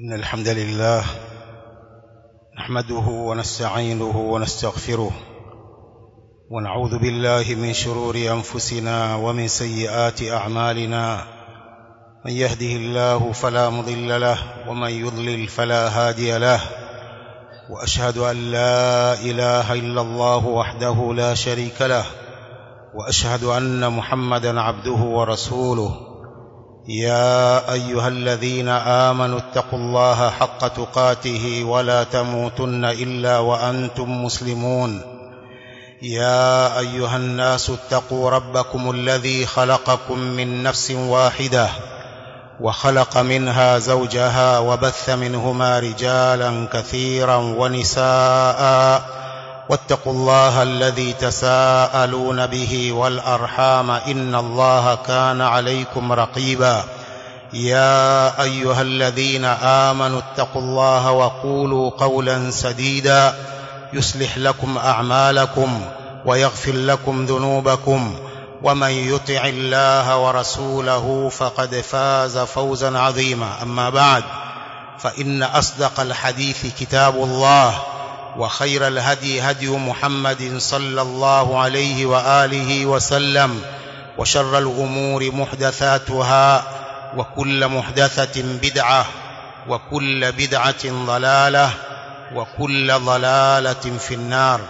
إن الحمد لله نحمده ونستعينه ونستغفره ونعوذ بالله من شرور أنفسنا ومن سيئات أعمالنا من يهده الله فلا مضل له ومن يضلل فلا هادي له وأشهد أن لا إله إلا الله وحده لا شريك له وأشهد أن محمدا عبده ورسوله يا أيها الذين آمنوا اتقوا الله حق تقاته ولا تموتن إلا وأنتم مسلمون يا أيها الناس اتقوا ربكم الذي خلقكم من نفس واحدة وخلق منها زوجها وبث منهما رجالا كثيرا ونساء واتقوا الله الذي تساءلون به والأرحام إن الله كان عليكم رقيبا يا أيها الذين آمنوا اتقوا الله وقولوا قولا سديدا يصلح لكم أعمالكم ويغفر لكم ذنوبكم ومن يطع الله ورسوله فقد فاز فوزا عظيما أما بعد فإن أصدق الحديث كتاب الله وخير الهدي هدي محمد صلى الله عليه وآله وسلم وشر الأمور محدثاتها وكل محدثة بدعة وكل بدعة ضلالة وكل ضلالة في النار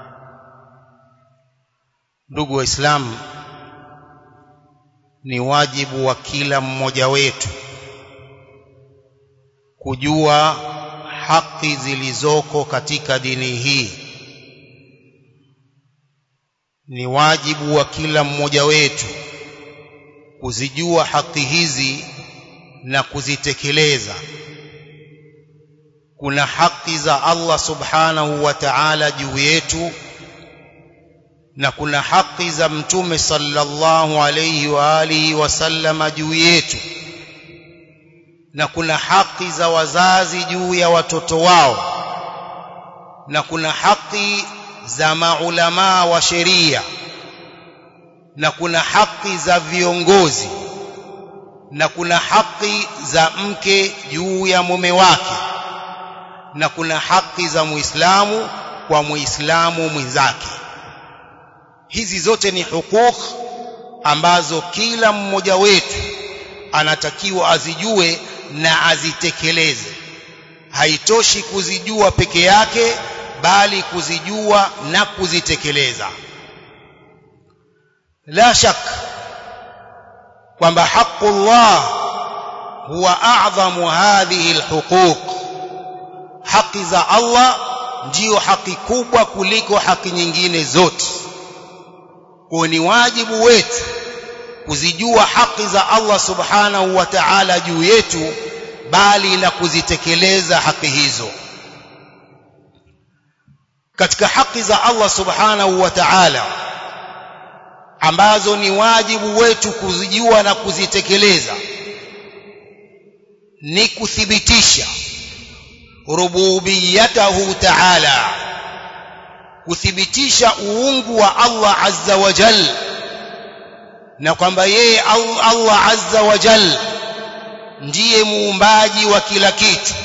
ndugu waislamu ni wajibu wa kila mmoja wetu kujua haki zilizoko katika dini hii ni wajibu wa kila mmoja wetu kuzijua haki hizi na kuzitekeleza kuna haki za Allah subhanahu wa ta'ala juu yetu na kuna haki za mtume sallallahu alayhi wa alihi wasallama juu yetu na kuna haki za wazazi juu ya watoto wao na kuna haki za maulamaa wa sheria na kuna haki za viongozi na kuna haki za mke juu ya mume wake na kuna haki za muislamu kwa muislamu mwenzake hizi zote ni hukuk ambazo kila mmoja wetu anatakiwa azijue na azitekeleze haitoshi kuzijua peke yake bali kuzijua na kuzitekeleza la shak kwamba haqqullah huwa a'zamu hadhihi alhuquq haki za Allah ndiyo haki kubwa kuliko haki nyingine zote kwa ni wajibu wetu kuzijua haki za Allah subhanahu wa ta'ala juu yetu bali na kuzitekeleza haki hizo katika haki za Allah subhanahu wa ta'ala ambazo ni wajibu wetu kuzijua na kuzitekeleza ni kuthibitisha rububiyatahu ta'ala kuthibitisha uungu wa Allah azza wa jalla na kwamba yeye Allah azza wa jal ndiye muumbaji wa kila kitu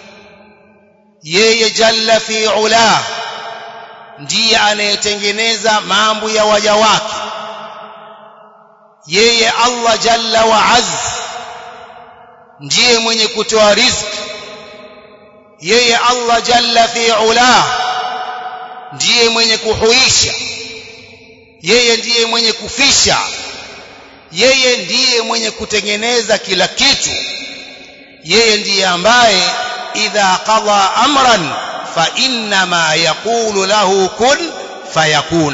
yeye jalla fi ula ndiye anayetengeneza mambo ya waja wake yeye Allah jalla wa azz ndiye mwenye kutoa riziki yeye Allah jalla fi ula ndiye mwenye kuhuisha yeye ndiye mwenye kufisha yeye ndiye mwenye kutengeneza kila kitu yeye ndiye ambaye idha qada amran fa inna ma yaqulu lahu kun fayakun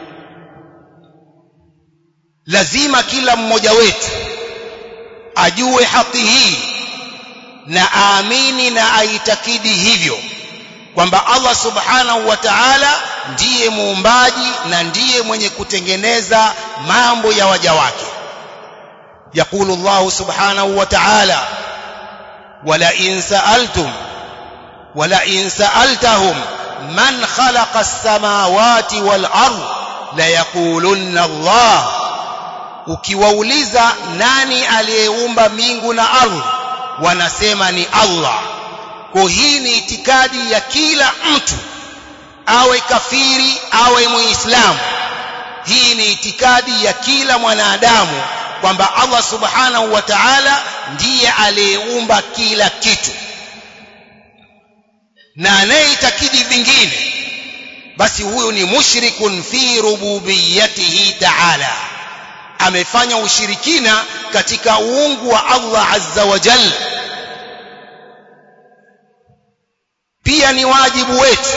lazima kila mmoja wetu ajue haki hii na aamini na aitakidi hivyo kwamba Allah subhanahu wa ta'ala ndiye muumbaji na ndiye mwenye kutengeneza mambo ya waja wake يقول الله سبحانه وتعالى ولئن سألتم ولئن سألتهم من خلق السماوات والأرض ليقولن الله ukiwauliza nani aliyeumba mbingu na ardhi wanasema ni Allah kwa hii ni itikadi ya kila mtu awe kafiri awe muislamu hii ni itikadi ya kila mwanadamu kwamba Allah subhanahu wa ta'ala ndiye aliyeumba kila kitu na anayeitakidi vingine basi huyu ni mushrikun fi rububiyatihi ta'ala amefanya ushirikina katika uungu wa Allah azza wa jalla pia ni wajibu wetu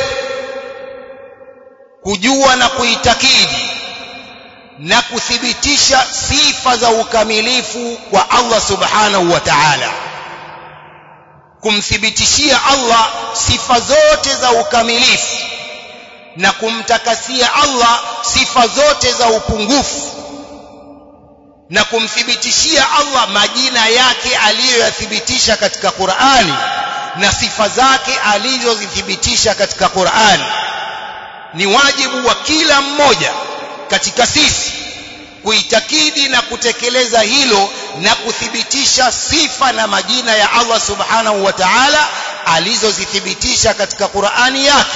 kujua na kuitakidi na kuthibitisha sifa za ukamilifu kwa Allah subhanahu wa ta'ala kumthibitishia Allah sifa zote za ukamilifu na kumtakasia Allah sifa zote za upungufu na kumthibitishia Allah majina yake aliyoyathibitisha katika Qur'ani na sifa zake alizozithibitisha katika Qur'ani ni wajibu wa kila mmoja katika sisi kuitakidi na kutekeleza hilo na kuthibitisha sifa na majina ya Allah subhanahu wa ta'ala alizozithibitisha katika Qur'ani yake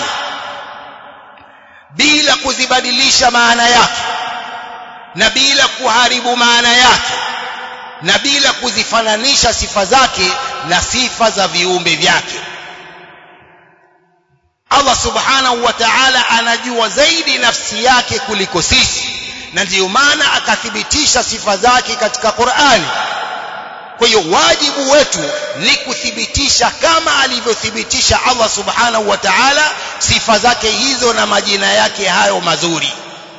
bila kuzibadilisha maana yake na bila kuharibu maana yake na bila kuzifananisha sifa zake na sifa za viumbe vyake Allah subhanahu wa ta'ala anajua zaidi nafsi yake kuliko sisi na ndiyo maana akathibitisha sifa zake katika Qur'ani kwa hiyo wajibu wetu ni kuthibitisha kama alivyothibitisha Allah subhanahu wa ta'ala sifa zake hizo na majina yake hayo mazuri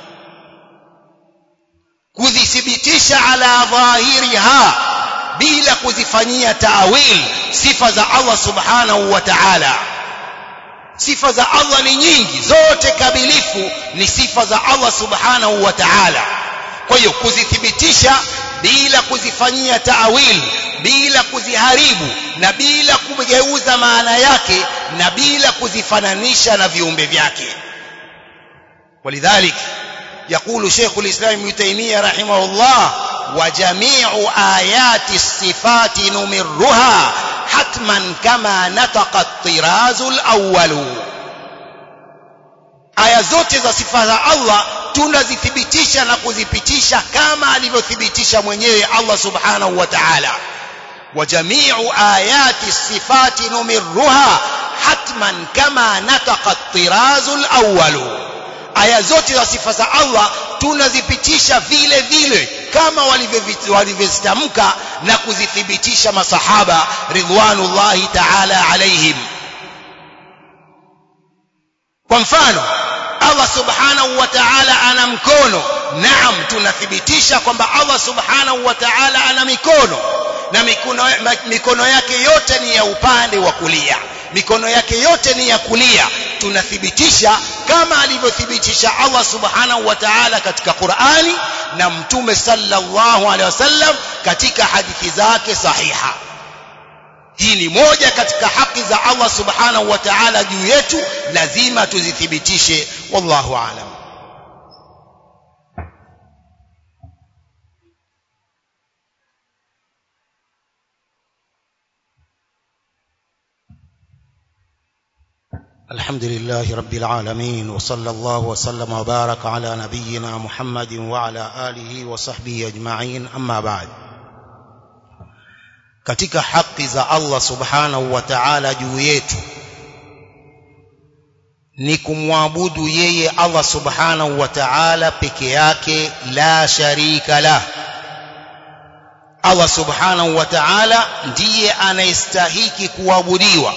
kuzithibitisha ala dhahiriha bila kuzifanyia taawil sifa za Allah subhanahu wa ta'ala sifa za Allah ni nyingi zote kamilifu ni sifa za Allah subhanahu wa ta'ala kwa hiyo kuzithibitisha bila kuzifanyia taawil bila kuziharibu na bila kugeuza maana yake na bila kuzifananisha na viumbe vyake ولذلك يقول شيخ الإسلام ابن تيمية رحمه الله وجميع آيات الصفات نمرها حتما كما نطق الطراز الأول aya zote za sifa za Allah tunazithibitisha na kuzipitisha kama alivyothibitisha mwenyewe Allah subhanahu wa ta'ala wa jami'u ayati sifati numirruha hatman kama nataqa at-tirazu al-awwal aya zote za sifa za Allah tunazipitisha vile vile kama walivyozitamka na kuzithibitisha masahaba ridwanullahi ta'ala alaihim kwa mfano Allah subhanahu wa ta'ala ana mkono naam tunathibitisha kwamba Allah subhanahu wa ta'ala ana mikono na mikono, mikono yake yote ni ya upande wa kulia mikono yake yote ni ya kulia tunathibitisha kama alivyothibitisha Allah subhanahu wa ta'ala katika Qur'ani na mtume sallallahu alaihi wasallam katika hadithi zake sahiha hii ni moja katika haki za Allah subhanahu wa ta'ala juu yetu lazima tuzithibitishe wallahu aalam الحمد لله رب العالمين وصلى الله وسلم وبارك على نبينا محمد وعلى آله وصحبه أجمعين أما بعد katika haki za Allah subhanahu wa ta'ala juu yetu ni kumwabudu yeye Allah subhanahu wa ta'ala peke yake la sharika lah Allah subhanahu wa ta'ala ndiye anayestahiki kuabudiwa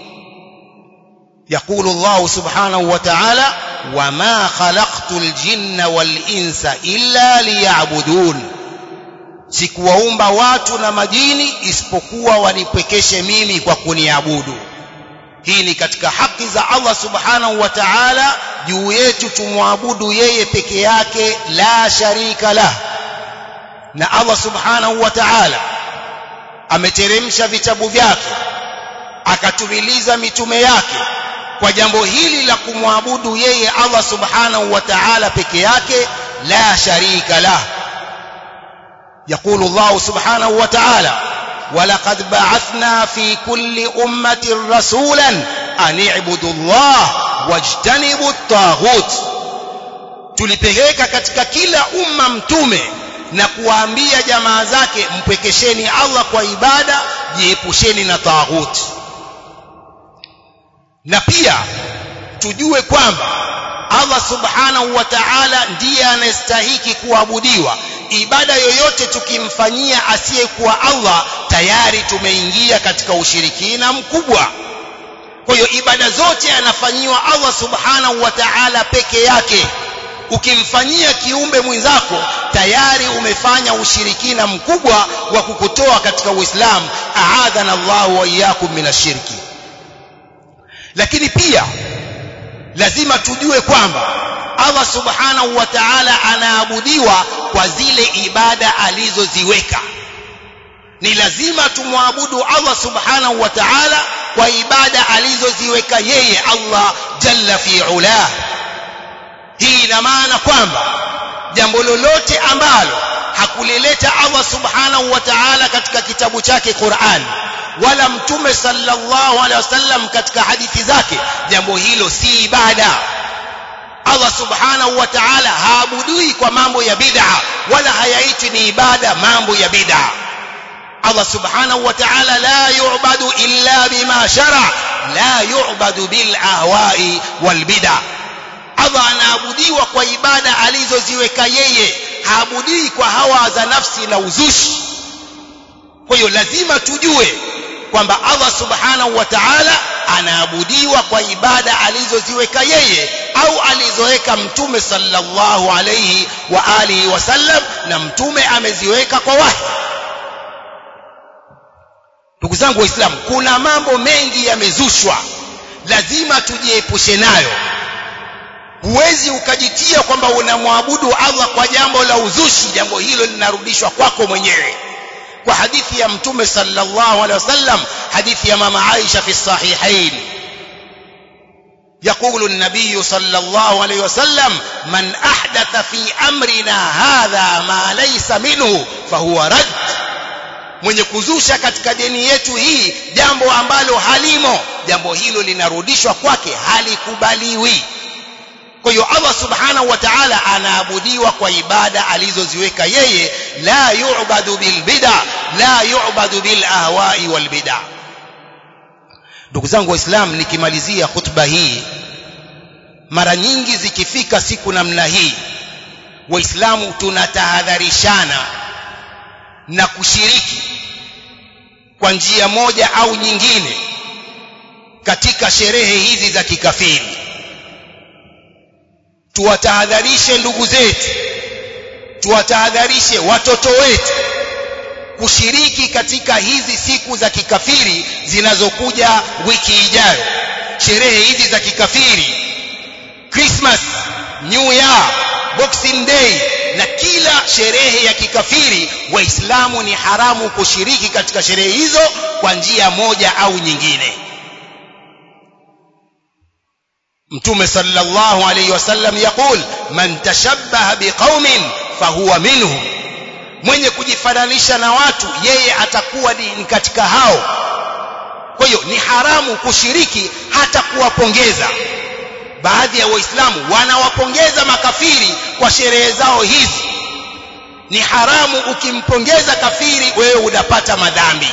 يقول الله سبحانه وتعالى وما خلقت الجن والإنس إلا ليعبدون sikuwaumba watu na majini isipokuwa wanipwekeshe mimi kwa kuniabudu hii ni katika haki za Allah subhanahu wa ta'ala juu yetu tumwabudu yeye peke yake la sharika lah na Allah subhanahu wa ta'ala ameteremsha vitabu vyake akatumiliza mitume yake kwa jambo hili la kumwabudu yeye Allah subhanahu wa ta'ala peke yake la sharika lah يقول الله سبحانه وتعالى walaqad ba'athna fi kulli ummatin rasulan an i'budu Allah wajtanibu at-taghut tulipeleka katika kila umma mtume na kuwaambia jamaa zake mpwekesheni Allah kwa ibada jiepusheni na taghut na pia tujue kwamba Allah subhanahu wa ta'ala ndiye anastahiki kuabudiwa ibada yoyote tukimfanyia asiyekuwa Allah tayari tumeingia katika ushirikina mkubwa kwa hiyo ibada zote anafanyiwa Allah subhanahu wa ta'ala peke yake ukimfanyia kiumbe mwenzako tayari umefanya ushirikina mkubwa wa kukutoa katika Uislamu aadhana Allah wa iyyakum minashirki lakini pia lazima tujue kwamba Allah subhanahu wa ta'ala anaabudiwa kwa zile ibada alizoziweka ni lazima tumwabudu Allah subhanahu wa ta'ala kwa ibada alizoziweka yeye Allah jalla fi ulah hii ina maana kwamba jambo lolote ambalo hakulileta Allah subhanahu wa ta'ala katika kitabu chake Qur'an wala mtume sallallahu alaihi wasallam katika hadithi zake jambo hilo si ibada Allah subhanahu wa ta'ala haabudui kwa mambo ya bid'a wala hayaitwi ni ibada mambo ya bid'a Allah subhanahu wa ta'ala la yu'badu illa bima shara la yu'badu bil ahwa'i wal bid'a Allah anaabudiwa kwa ibada alizoziweka yeye haabudii kwa hawa za nafsi na uzushi kwa hiyo lazima tujue kwamba Allah subhanahu wa ta'ala anaabudiwa kwa ibada alizoziweka yeye au alizoweka mtume sallallahu alayhi wa alihi wasallam na mtume ameziweka kwa wahi ndugu zangu waislamu kuna mambo mengi yamezushwa lazima tujiepushe nayo huwezi ukajitia kwamba unamwabudu Allah kwa jambo la uzushi jambo hilo linarudishwa kwako mwenyewe kwa hadithi ya mtume sallallahu alaihi wasallam hadithi ya mama Aisha fi sahihain يقول النبي صلى الله عليه وسلم من أحدث في أمرنا هذا ما ليس منه فهو رد mwenye kuzusha katika dini yetu hii jambo ambalo halimo jambo hilo linarudishwa kwake halikubaliwi kwa hiyo Allah subhanahu wa ta'ala anaabudiwa kwa ibada alizoziweka yeye la yu'badu bil bid'a la yu'badu bil ahwa'i wal bid'a ndugu zangu waislamu nikimalizia khutba hii mara nyingi zikifika siku namna hii waislamu tunatahadharishana na kushiriki kwa njia moja au nyingine katika sherehe hizi za kikafiri tuwatahadharishe ndugu zetu tuwatahadharishe watoto wetu kushiriki katika hizi siku za kikafiri zinazokuja wiki ijayo sherehe hizi za kikafiri Christmas New Year Boxing Day na kila sherehe ya kikafiri waislamu ni haramu kushiriki katika sherehe hizo kwa njia moja au nyingine mtume sallallahu alayhi wasallam yakul man tashabbaha biqaumin fahuwa minhum mwenye kujifananisha na watu yeye atakuwa ni katika hao kwa hiyo ni haramu kushiriki hata kuwapongeza baadhi ya waislamu wanawapongeza makafiri kwa sherehe zao hizi ni haramu ukimpongeza kafiri wewe unapata madhambi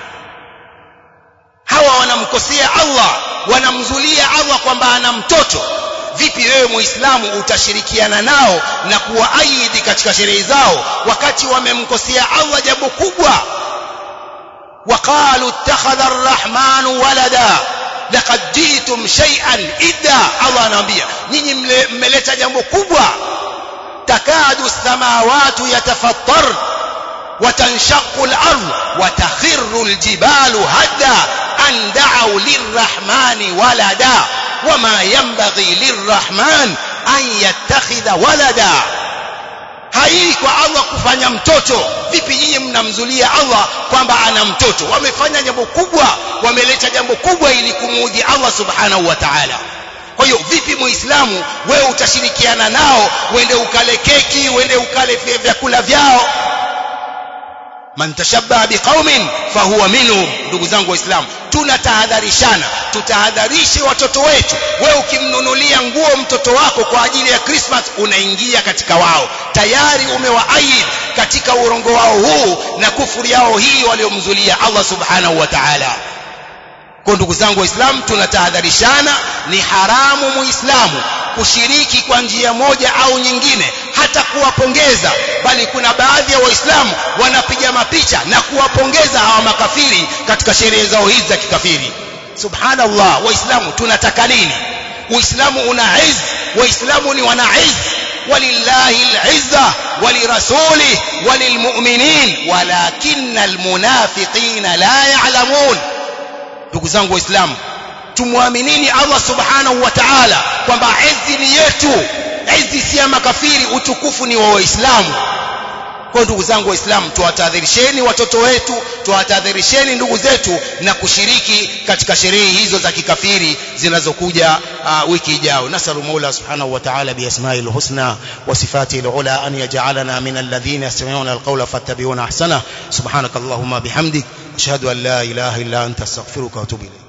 hawa wanamkosea Allah wanamzulia Allah kwamba ana mtoto vipi wewe muislamu utashirikiana nao na kuwaahidi katika sherehe zao wakati wamemkosea Allah jambo kubwa وقالوا اتخذ الرحمن ولدا laqad jitum shay'an idda Allah anawaambia nyinyi mmeleta jambo kubwa takadu samawati yatafattar وتنشق الأرض وتخر الجبال هدا أن دعوا للرحمن ولدا وما ينبغي للرحمن أن يتخذ ولدا haii kwa Allah kufanya mtoto vipi nyinyi mnamzulia Allah kwamba ana mtoto wamefanya jambo kubwa wameleta jambo kubwa ili kumuudhi Allah subhanahu wa ta'ala kwa hiyo vipi muislamu wewe utashirikiana nao uende ukale keki uende ukale vyakula vyao man tashabbaha biqaumin fahuwa minhum ndugu zangu waislamu tunatahadharishana tutahadharishe watoto wetu wewe ukimnunulia nguo mtoto wako kwa ajili ya Christmas unaingia katika wao tayari umewaayid katika urongo wao huu na kufuri yao hii waliomzulia Allah subhanahu wa ta'ala kwa ndugu zangu waislamu tunatahadharishana ni haramu muislamu kushiriki kwa njia moja au nyingine hata kuwapongeza bali kuna baadhi ya waislamu wanapiga mapicha na kuwapongeza hawa makafiri katika sherehe zao hizi za kikafiri subhanallah waislamu tunataka nini uislamu una izz waislamu ni wana izz walillahi al'izza walirasuli walilmu'minin walakinna almunafiqina la ya'lamun ndugu zangu waislamu tumwaminini Allah subhanahu wa ta'ala kwamba izzi ni yetu izzi si ya makafiri utukufu ni wa waislamu kwa ndugu zangu waislamu tuwatahadharisheni watoto wetu tuwatahadharisheni ndugu zetu na kushiriki katika sherehe hizo za kikafiri zinazokuja uh, wiki ijayo nasalu mola subhanahu wa ta'ala biasma'il husna wa sifatihi alula an yaj'alana min alladhina yastami'una alqawla fattabi'una ahsana subhanakallahumma bihamdik ashhadu an la ilaha illa anta astaghfiruka wa atubu ilayk